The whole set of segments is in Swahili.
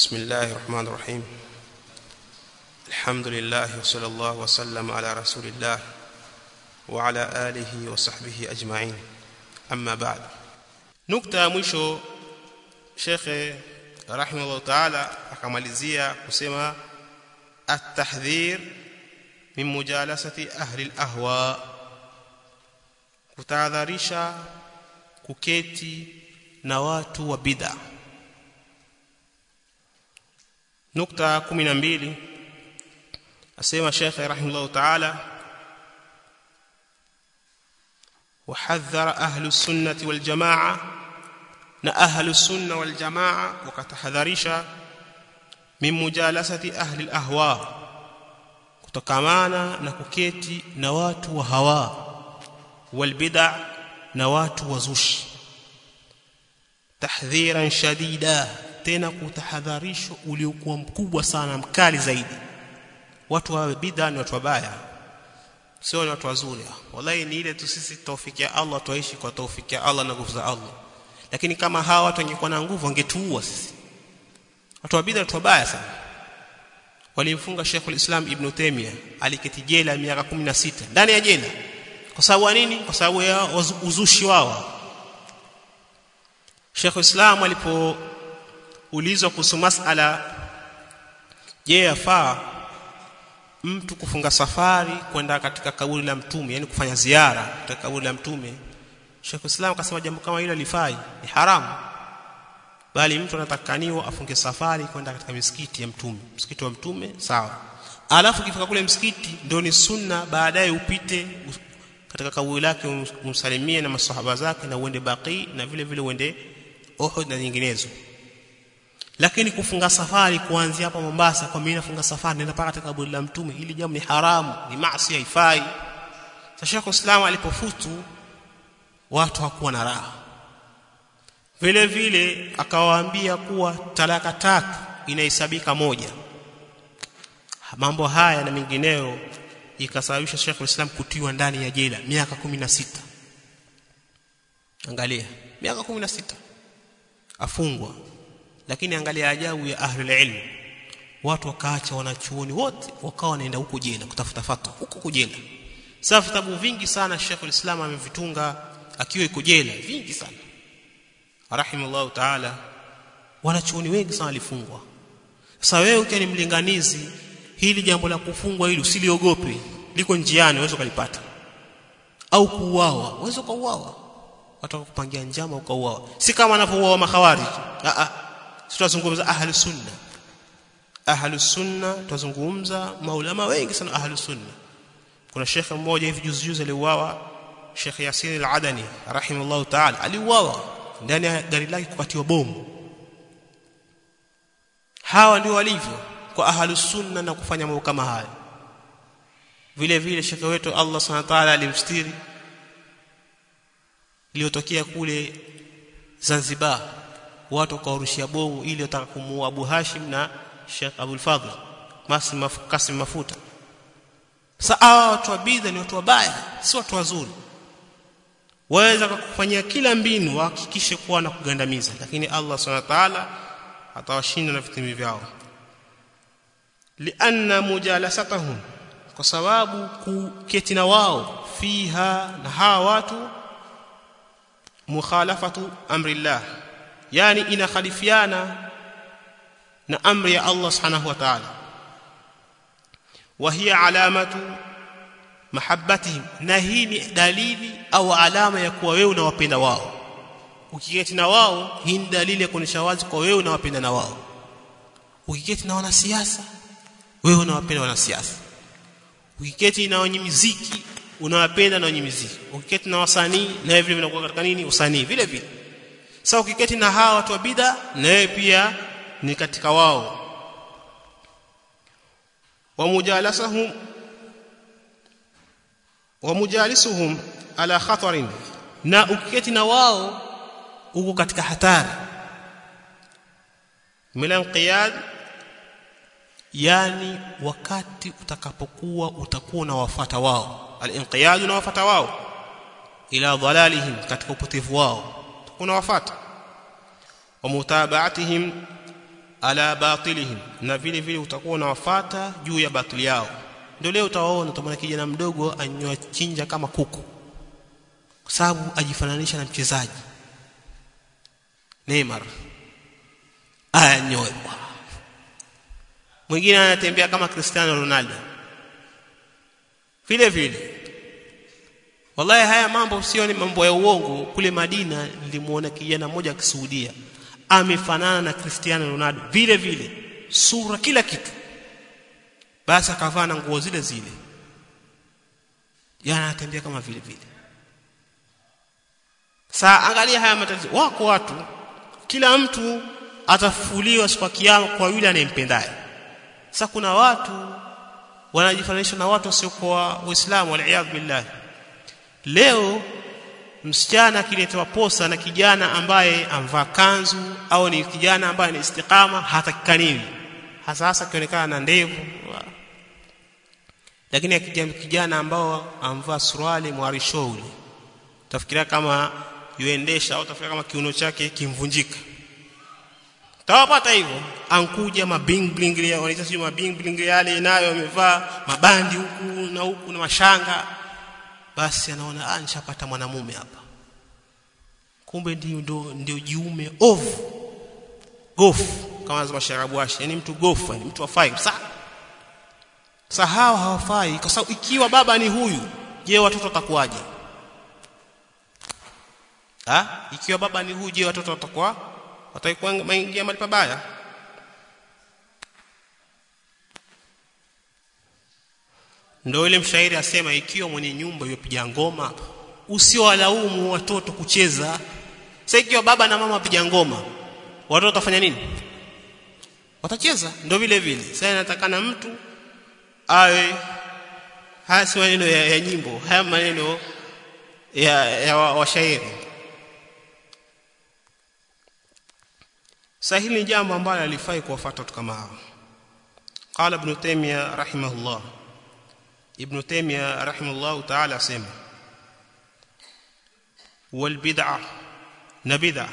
بسم الله الرحمن الرحيم الحمد لله وصلى الله وسلم على رسول الله وعلى آله وصحبه أجمعين أما بعد nukta mwisho shekhe rahimahullah taala akamalizia kusema at-tahdhir min mujalasati ahli al-ahwa kutahadharisha kuketi na watu wa bid'a nukta 12 asema shekhe rahimahullah taala وحذر أهل السنة والجماعة na ahlu sunna wal jamaa wakatahadharisha min mujalasati ahli al-ahwa kutokamana na kuketi na watu wa hawa wal bid'a na watu wa zushi tahdhiran shadida tena kutahadharisho uliokuwa mkubwa sana mkali zaidi watu wa bid'a ni watu wabaya sio ni watu wazuri wallahi ni ile tu sisi tawfikia Allah tuishi kwa tawfikia Allah na nguvu za Allah lakini kama hawa watu wangekuwa na nguvu wangetuua sisi watu wa bid'a watu wabaya sana walimfunga Sheikh al-Islam Ibn Taymiyyah aliketi jela miaka 16 ndani ya jela kwa sababu nini kwa sababu ya uzushi wao Sheikh al-Islam alipoulizwa kuhusu masala je yafaa mtu kufunga safari kwenda katika kaburi la mtume yani kufanya ziara katika kaburi la mtume Sheikh Islam akasema jambo kama hilo lifai ni haramu bali mtu anatakaniwa afunge safari kwenda katika misikiti ya mtume msikiti wa mtume sawa alafu kifika kule msikiti ndio ni sunna baadaye upite katika kaburi lake umsalimie na masahaba zake na uende baqi na vile vile uende Uhud na nyinginezo lakini kufunga safari kuanzia hapa Mombasa kwa mimi nafunga safari nenda paka katika kaburi la mtume ili jambo ni haramu ni maasi haifai sasa Sheikh Islam alipofutu watu hakuwa na raha vile vile akawaambia kuwa talaka tatu inahesabika moja mambo haya na mengineyo ikasababisha Sheikh Islam kutiwa ndani ya jela miaka 16 angalia miaka 16 afungwa lakini angalia ajabu ya ahli ilm watu wakaacha wanachuoni wote wakawa wanaenda huko jela kutafuta fatwa huko kujela sasa vitabu vingi sana Sheikh Islam amevitunga akiwa iko jela vingi sana rahimallahu taala wanachuoni wengi sana walifungwa sasa wewe ukiwa ni mlinganizi hili jambo la kufungwa hili usiliogope liko njiani uweze kulipata au kuuawa uweze kuuawa watu kupangia njama ukauawa si kama anavyouawa makhawarij a a tutazungumza ahli sunna ahli sunna tutazungumza maulama wengi sana ahli sunna kuna shekhe mmoja hivi juzi juzi aliuawa Sheikh Yasin al-Adani rahimahullah ta'ala aliuawa ndani ya gari lake kukatiwa bomu hawa ndio walivyo kwa ahlus sunna na kufanya mambo kama haya vile vile shekhe wetu Allah subhanahu wa ta'ala alimstiri iliyotokea kule Zanzibar watu wakawarushia bomu ili wataka kumuua Abu Hashim na Sheikh Abdul Fadhl Masim Kasim Mafuta sasa watu wa bidha ni watu wabaya si watu wazuri waweza kukufanyia kila mbinu wahakikishe kuwa na kugandamiza lakini Allah Subhanahu wa ta'ala atawashinda na vitimbi vyao lianna mujalasatahum kwa sababu kuketi na wao fiha na hawa watu mukhalafatu amrillah yani inakhalifiana na amri ya Allah Subhanahu wa ta'ala wa hiya alamatu mahabbatihim na hii ni dalili au alama ya kuwa wewe unawapenda wao ukiketi na wao hii ni dalili ya kuonyesha wazi kwa wewe unawapenda na wao ukiketi na wanasiasa wewe unawapenda wanasiasa ukiketi na wenye muziki unawapenda na wenye muziki ukiketi na wasanii na vile vile unakuwa katika nini usanii vile vile sasa ukiketi na hawa watu wa bid'a na wewe pia ni katika wao wa mujalasahum wa mujalisuhum ala khatarin na ukiketi na wao uko katika hatari milanqiyad yani wakati utakapokuwa utakuwa unawafuata wao al-inqiyad unawafuata wao ila dhalalihim katika upotevu wao unawafuata wa mutabaatihim ala batilihim na vile vile utakuwa unawafata juu ya batili yao ndio leo utawaona utamwona kijana mdogo anywa chinja kama kuku kwa sababu ajifananisha na mchezaji Neymar anyoe mwingine anatembea kama Cristiano Ronaldo vile vile wallahi haya mambo sio ni mambo ya uongo kule Madina nilimuona kijana mmoja akisuhudia amefanana na Cristiano Ronaldo vile vile sura kila kitu basi akavaa na nguo zile zile yana anatembea kama vile vile saa angalia haya matatizo wako watu kila mtu atafufuliwa siku ya kiyama kwa yule anayempendaye sasa kuna watu wanajifananisha na watu wasiokuwa waislamu waliyadhu billah leo msichana akiletewa posa na kijana ambaye amvaa kanzu au ni kijana ambaye ni istiqama hatakikaniwi hasa hasa akionekana na ndevu lakini akija kijana ambao amvaa suruali mwarishouli utafikiria kama yuendesha au utafikiria kama kiuno chake kimvunjika tawapata hivyo ankuja mabing bling wanaita sio mabing bling yale nayo amevaa mabandi huku na huku na mashanga basi anaona ah nishapata mwanamume hapa kumbe ndio ndio ndio jiume ovu gofu kama lazima sharabu washi yani mtu gofu yani mtu afai sana sahau hawafai kwa sababu ikiwa baba ni huyu je watoto watakuwaje ha ikiwa baba ni huyu je watoto watakuwa watakuwa maingia mahali pabaya ndio ile mshairi asema ikiwa mwenye nyumba yopiga ngoma usiowalaumu watoto kucheza sasa ikiwa baba na mama wapiga ngoma watoto watafanya nini watacheza ndio vile vile sasa inatakana mtu awe haya si maneno ya, ya nyimbo haya maneno ya, ya washairi wa sasa hili ni jambo ambalo alifai kuwafuata watu kama hao qala ibn taymiyyah rahimahullah ibn taymiyyah rahimahullah ta'ala asema wal bid'ah na bid'ah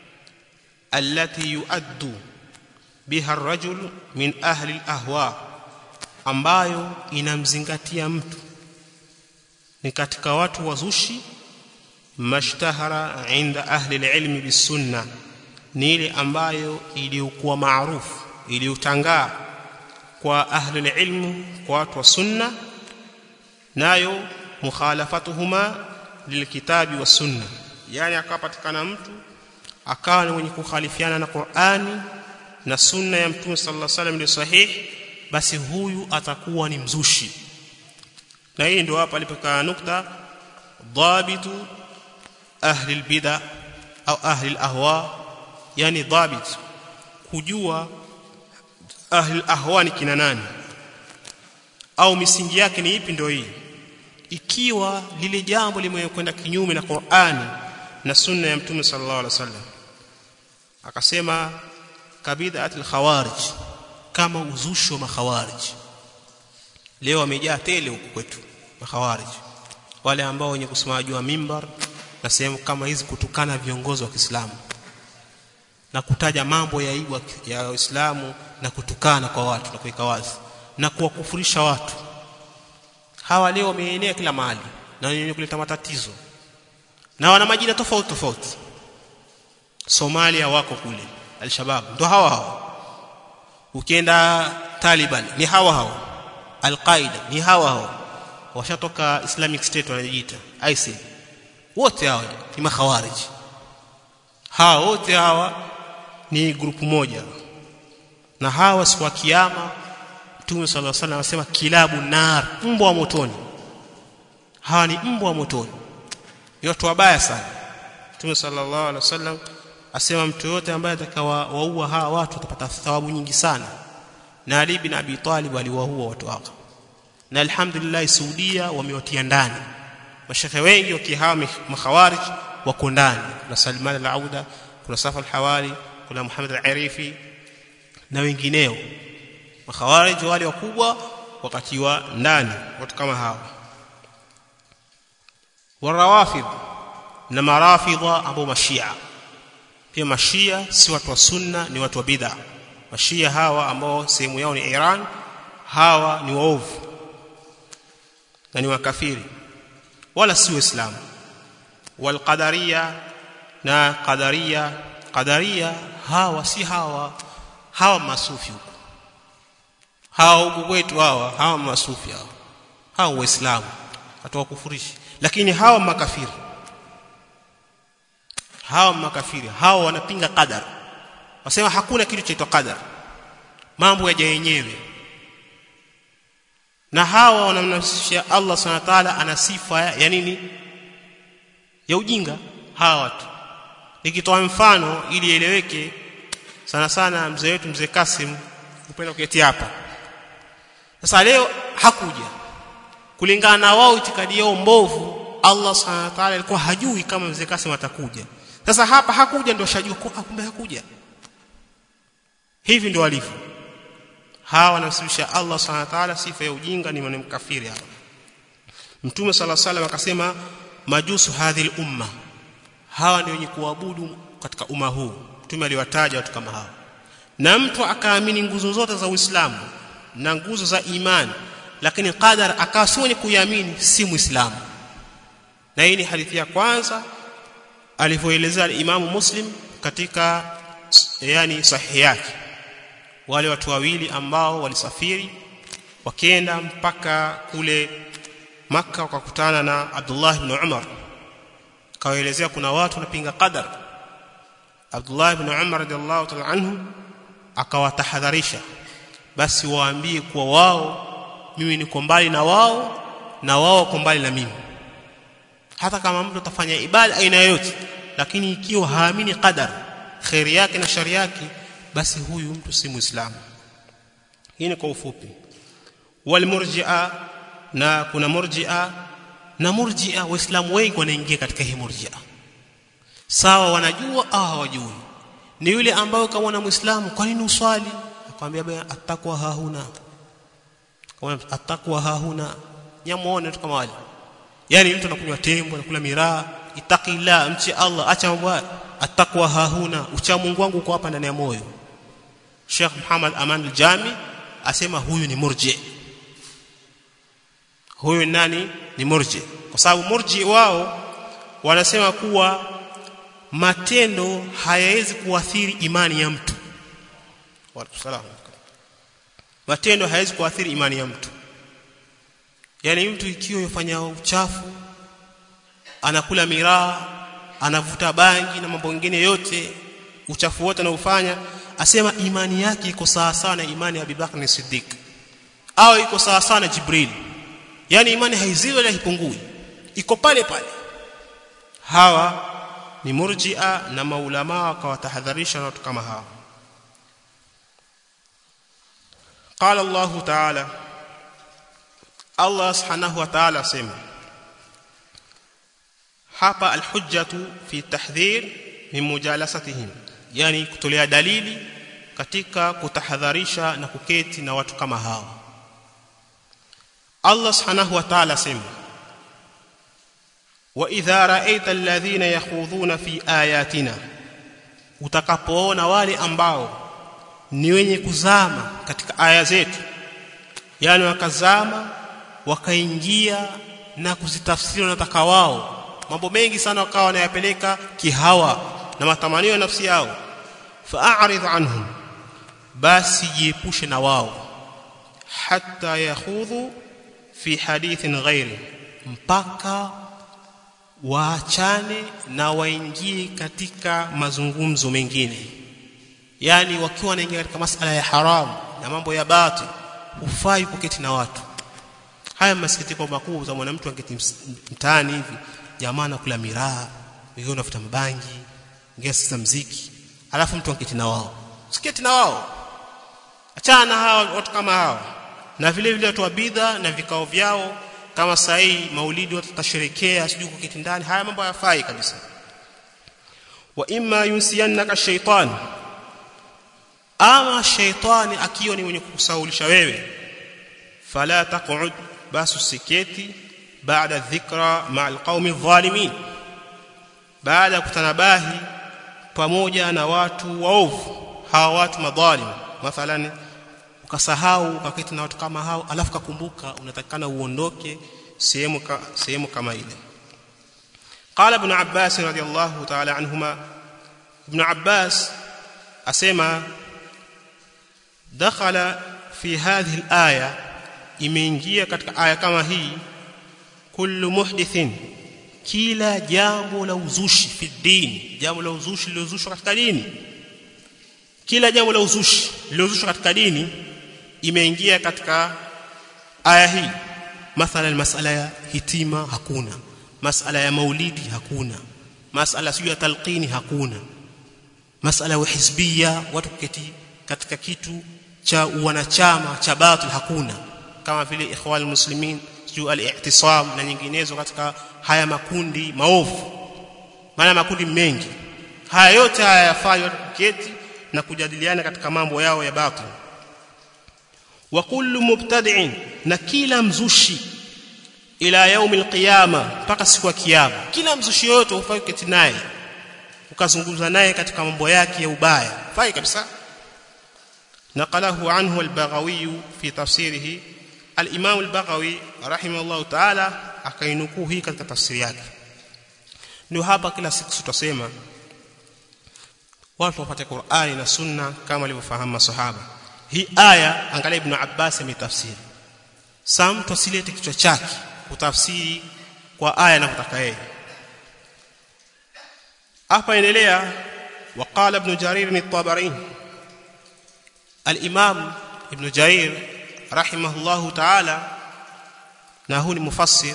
التي يؤد بها الرجل من أهل الأهواء ambayo inamzingatia mtu ni katika watu wazushi mashtahara inda ahli alilmi bisunna ni ile ambayo iliyokuwa maarufu iliyotangaa kwa ahli alilmu kwa watu wa sunna nayo mukhalafatuhuma lilkitabi wa sunna yani akapatikana mtu akawa ni mwenye kukhalifiana na Qur'ani na sunna ya Mtume sallallahu alaihi wasallam ndio sahihi basi huyu atakuwa ni mzushi na hii ndio hapa alipokaa nukta dhabitu ahli albid'a au ahli alahwa yani dhabit kujua ahli alahwa ni kina nani au misingi yake ni ipi ndio hii ikiwa lile jambo limekwenda kinyume na Qur'ani na sunna ya Mtume sallallahu alaihi wasallam akasema kabidhat al-khawarij kama uzushi wa makhawarij leo wamejaa tele huku kwetu makhawarij wale ambao wenye kusimama juu ya mimbar na sehemu kama hizi kutukana viongozi wa Kiislamu na kutaja mambo ya aibu ya Uislamu na kutukana kwa watu na kuweka wazi na kuwakufurisha watu hawa leo wameenea kila mahali na wenye kuleta matatizo na wana majina tofauti tofauti Somalia wako kule al-Shabab ndo hawa hawa ukienda Taliban ni hawa hawa Al-Qaeda ni hawa hawa washatoka Islamic State wanajiita ISIL wote hawa ni makhawarij hawa wote hawa ni grupu moja na hawa siku ya kiyama Mtume صلى الله عليه وسلم anasema kilabu nar mbwa wa motoni hawa ni mbwa wa motoni ni watu wabaya sana Mtume sallallahu alaihi wasallam asema mtu yote ambaye atakawa waua hawa watu atapata thawabu nyingi sana na Ali bin Abi Talib aliwaua watu hao na alhamdulillah Saudia wamewatia ndani mashekhe wengi wakihama makhawarij wako ndani kuna Salman al-Auda kuna Safa al-Hawari kuna Muhammad al-Arifi na wengineo makhawarij wale wakubwa wakatiwa ndani watu kama hawa warawafid na marafidha ambao mashia pia mashia si watu wa sunna ni watu wa bid'a mashia hawa ambao sehemu yao ni Iran hawa ni waovu na ni wakafiri wala si waislamu walqadaria na qadaria qadaria hawa si hawa hawa masufi huko hawa huko kwetu hawa hawa masufi hawa hawa waislamu hatuwakufurishi lakini hawa makafiri hawa makafiri hawa wanapinga qadar wasema hakuna kitu chaitwa qadar mambo yaja yenyewe na hawa wanamnafsisha Allah subhanahu wa ta'ala ana sifa ya nini ya ujinga hawa watu nikitoa mfano ili ieleweke sana sana mzee wetu mzee Kasim upenda kuketi hapa sasa leo hakuja kulingana na wao itikadi yao mbovu Allah subhanahu wa ta'ala alikuwa hajui kama mzee Kasim atakuja sasa hapa hakuja ndio shajua kwa kumbe hakuja hivi ndio walivyo hawa wanamsibisha Allah subhanahu wa ta'ala sifa ya ujinga ni mkafiri hawa Mtume sala salam akasema majusu hadhil umma hawa ndio wenye kuabudu katika umma huu Mtume aliwataja watu kama hawa na mtu akaamini nguzo zote za Uislamu na nguzo za imani lakini qadar akawa si mwenye kuiamini si muislamu na hii ni hadithi ya kwanza alivyoelezea Imamu Muslim katika yani sahihi yake wale watu wawili ambao walisafiri wakenda mpaka kule maka wakakutana na Abdullah ibn Umar kawaelezea kuna watu wanapinga qadar Abdullah ibn Umar radhiallahu ta'ala anhu akawatahadharisha basi waambie kuwa wao mimi niko mbali na wao na wao wako mbali na mimi hata kama mtu atafanya ibada aina yoyote lakini ikiwa haamini qadar khairi yake na shari yake basi huyu mtu si muislamu hii ni kwa ufupi wal murji'a na kuna murji'a na murji'a waislamu wengi wanaingia katika hii murji'a sawa wanajua au hawajui ni yule ambaye kama na muislamu kwa nini uswali akwambia baya atakwa hahuna kama atakwa hahuna nyamuone tu kama wale yani mtu anakunywa tembo anakula miraa itakila mchi Allah acha mambo atakwa hahuna ucha Mungu wangu uko hapa ndani ya moyo Sheikh Muhammad Aman al-Jami asema huyu ni murji huyu nani ni murji kwa sababu murji wao wanasema kuwa matendo hayawezi kuathiri imani ya mtu Waalaikumsalam matendo hayawezi kuathiri imani ya mtu yani mtu ikiwa yofanya uchafu anakula miraa anavuta bangi na mambo mengine yote uchafu wote anaofanya asema imani yake iko sawa sawa na imani ya Abubakar Siddiq au iko sawa sawa na Jibril yani imani haiziwi wala haipungui iko pale pale hawa ni murji'a na maulama wakawatahadharisha na watu kama hawa قال الله تعالى Allah subhanahu wa ta'ala asema hapa alhujjatu fi tahdhir min mujalasatihim yani kutolea dalili katika kutahadharisha na kuketi na watu kama hawa Allah subhanahu wa ta'ala asema wa idha ra'aita alladhina yakhudhuna fi ayatina utakapoona wale ambao ni wenye kuzama katika aya zetu yani wakazama wakaingia na kuzitafsiri wanataka wao mambo mengi sana wakawa wanayapeleka kihawa na matamanio ya nafsi yao fa'arid anhum basi jiepushe na wao hatta yakhudhu fi hadithin ghairi mpaka waachane na waingie katika mazungumzo mengine yani wakiwa wanaingia katika masala ya haramu na mambo ya batil hufai kuketi na watu haya masikitiko makubwa za mwanamtu angeti mtaani hivi jamaa anakula miraa wengine wanafuta mabangi wengine sasa mziki alafu mtu angeti na wao siketi na wao achana na hao watu kama hao na vile vile watu wa bidha na vikao vyao kama sahi maulidi watu tasherekea sijui kuketi ndani haya mambo hayafai kabisa wa imma yunsiyannaka shaytan ama shaytani akiwa ni mwenye kukusaulisha wewe fala taq'ud basi usiketi baada dhikra ma'al qaumi dhalimin baada kutanabahi pamoja na watu waovu hawa watu madhalim mathalan ukasahau ukaketi na watu kama hao alafu kakumbuka unatakikana uondoke sehemu ka, sehemu kama ile قال ابن عباس رضي الله تعالى عنهما ابن عباس اسمع دخل في هذه الايه imeingia katika aya kama hii kullu muhdithin kila jambo la uzushi fi dini jambo la uzushi lilozushwa katika dini kila jambo la uzushi lilozushwa katika dini imeingia katika aya hii mathalan masala ya hitima hakuna masala ya maulidi hakuna masala sio ya talqini hakuna masala ya hizbia watu kuketi katika kitu cha wanachama cha batil hakuna kama vile ikhwan muslimin sio al-i'tisam na nyinginezo katika haya makundi maovu maana makundi mengi haya yote haya yafanywa kuketi na kujadiliana katika mambo yao ya batil wa kullu mubtadi'in na kila mzushi ila yaumi alqiyama mpaka siku ya kiyama kila mzushi yote ufai kuketi naye ukazungumza naye katika mambo yake ya ubaya fai kabisa نقله عنه البغوي في تفسيره الإمام البغوي رحمه الله تعالى akainukuu hii katika tafsiri yake ndio hapa kila siku tutasema watu wapate Qur'ani na Sunna kama walivyofahamu masahaba hii aya angalia ibn Abbas ametafsiri saa mtu asilete kichwa chake kutafsiri kwa aya anavyotaka yeye hapa endelea وقال ابن جرير الطبري الامام ابن جرير رحمه الله تعالى na huu ni mufassir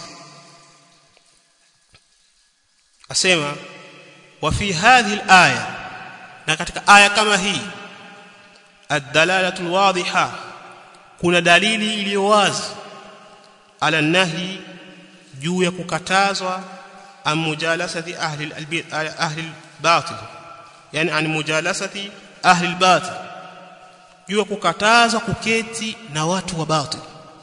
asema wa fi hadhihi alaya na katika aya kama hii ad-dalalatu al-wadhiha kuna dalili iliyo wazi ala nahi juu ya kukatazwa am mujalasati ahli al-bayt ahli al-batil yani an mujalasati ahli al-batil juu ya kukatazwa kuketi na watu wa batil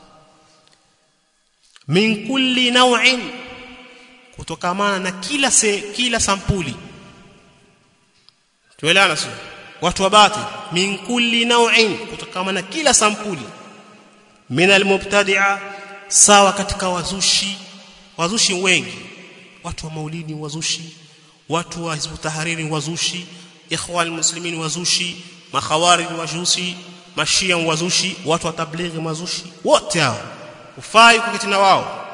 min kulli naw'in kutokamana na kila se, kila sampuli tuelewana sio watu wa batil min kulli naw'in kutokamana na kila sampuli min almubtadi'a sawa katika wazushi wazushi wengi watu wa maulidi wazushi watu wa hizbu tahariri wazushi ikhwan muslimin wazushi makhawarij wazushi mashia wazushi watu wa tablighi wazushi wote hao ufai kuketi na wao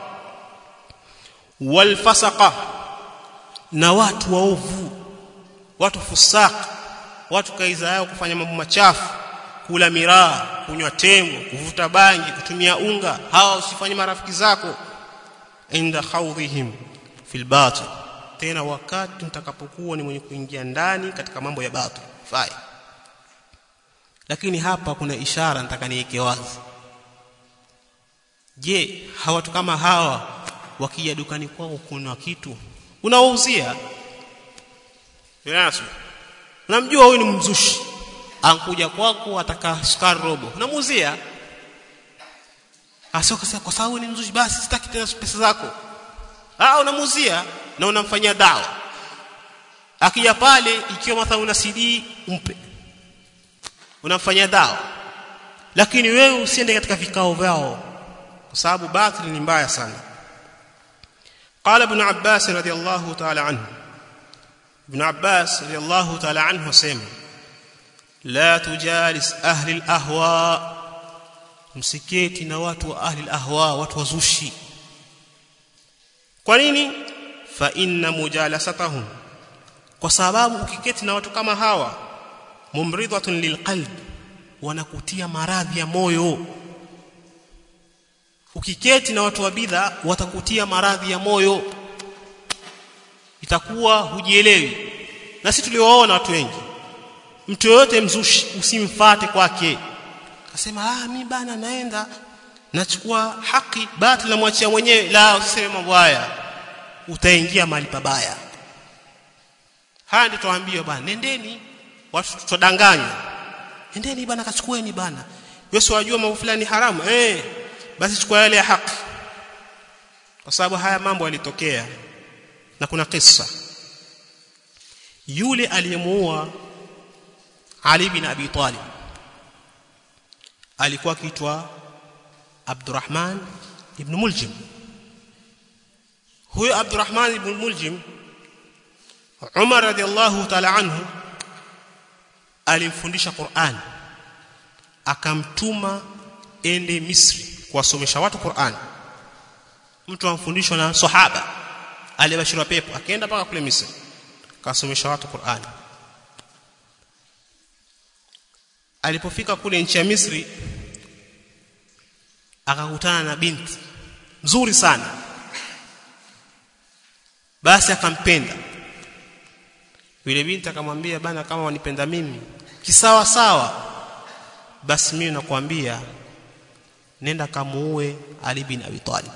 walfasaqa na watu waovu watu fusaq watu kaiza yao kufanya mambo machafu kula miraa kunywa tembo kuvuta bangi kutumia unga hawa usifanye marafiki zako inda khawdhihim fil batil tena wakati mtakapokuwa ni mwenye kuingia ndani katika mambo ya batil fai lakini hapa kuna ishara nataka niweke wazi je hawatu kama hawa wakija dukani kwako kuna kitu unawauzia Yesu unamjua huyu ni mzushi ankuja kwako ataka sukari robo unamuuzia asoka sasa kwa sababu ni mzushi basi sitaki tena pesa zako ah unamuuzia na unamfanyia dawa akija pale ikiwa mathalan una CD umpe unamfanyia dawa lakini wewe usiende katika vikao vyao kwa sababu batil ni mbaya sana قال ابن عباس رضي الله تعالى عنه ابن عباس رضي الله تعالى عنه سمع لا تجالس اهل الاهواء msiketi na watu wa ahli alahwa watu wazushi kwa nini fa inna mujalasatahum kwa sababu ukiketi na watu kama hawa mumridhatun lilqalb wanakutia maradhi ya moyo ukiketi na watu wa bidha watakutia maradhi ya moyo itakuwa hujielewi na sisi tuliowaona watu wengi mtu yoyote mzushi usimfate kwake akasema ah mimi bana naenda nachukua haki batili namwachia mwenyewe la usiseme mambo haya utaingia mahali pabaya haya ndio tuambiwa bana nendeni watu tutadanganywa nendeni bana kachukueni bana Yesu wajua mambo fulani haramu eh basi chukua yale ya haki kwa sababu haya mambo yalitokea na kuna kisa yule aliyemuua Ali bin Abi Talib alikuwa akiitwa Abdurrahman ibn Muljim huyo Abdurrahman ibn Muljim Umar radhiallahu ta'ala anhu alimfundisha Qur'an akamtuma ende Misri kuwasomesha watu Qur'an mtu amfundishwa na sahaba aliyebashiriwa pepo akaenda mpaka kule Misri akasomesha watu Qur'an alipofika kule nchi ya Misri akakutana na binti nzuri sana basi akampenda yule binti akamwambia bana kama wanipenda mimi kisawa sawa basi mimi nakwambia nenda kamuue Ali bin Abi Talib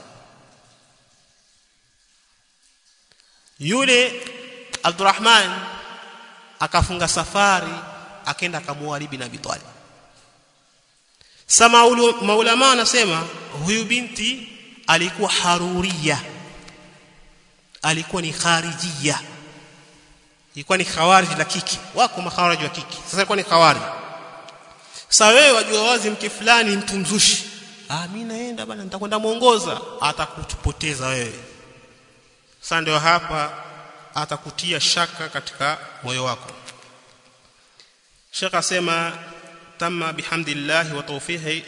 yule Abdurrahman akafunga safari akaenda kamuua Ali bin Abi Talib sama maulama anasema huyu binti alikuwa haruria alikuwa ni kharijia ilikuwa ni khawarij la kiki wako makhawarij wa kiki sasa ilikuwa ni khawarij sasa wewe wajua wazi mke fulani mtu mzushi ah mimi naenda bana nitakwenda muongoza atakutupoteza wewe sasa ndio hapa atakutia shaka katika moyo wako Sheikh asema tamma bihamdillah wa tawfihi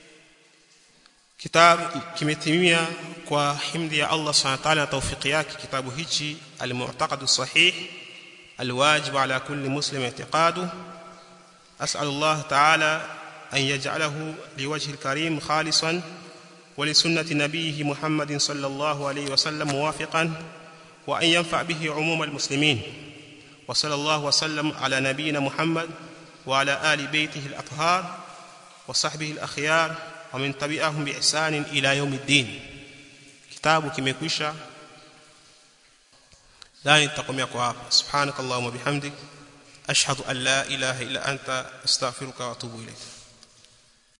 kitab kimetimia kwa himdi ya Allah subhanahu wa ta'ala na tawfiki yake kitabu hichi al-mu'taqad as-sahih الواجب على كل مسلم اعتقاده أسأل الله تعالى أن يجعله لوجه الكريم خالصا ولسنة نبيه محمد صلى الله عليه وسلم موافقا وأن ينفع به عموم المسلمين وصلى الله وسلم على نبينا محمد وعلى آل بيته الأطهار وصحبه الأخيار ومن تبعهم بإحسان إلى يوم الدين كتاب كمكوشة لا نتقم يقوى سبحانك اللهم وبحمدك أشهد أن لا إله إلا أنت أستغفرك وأتوب إليك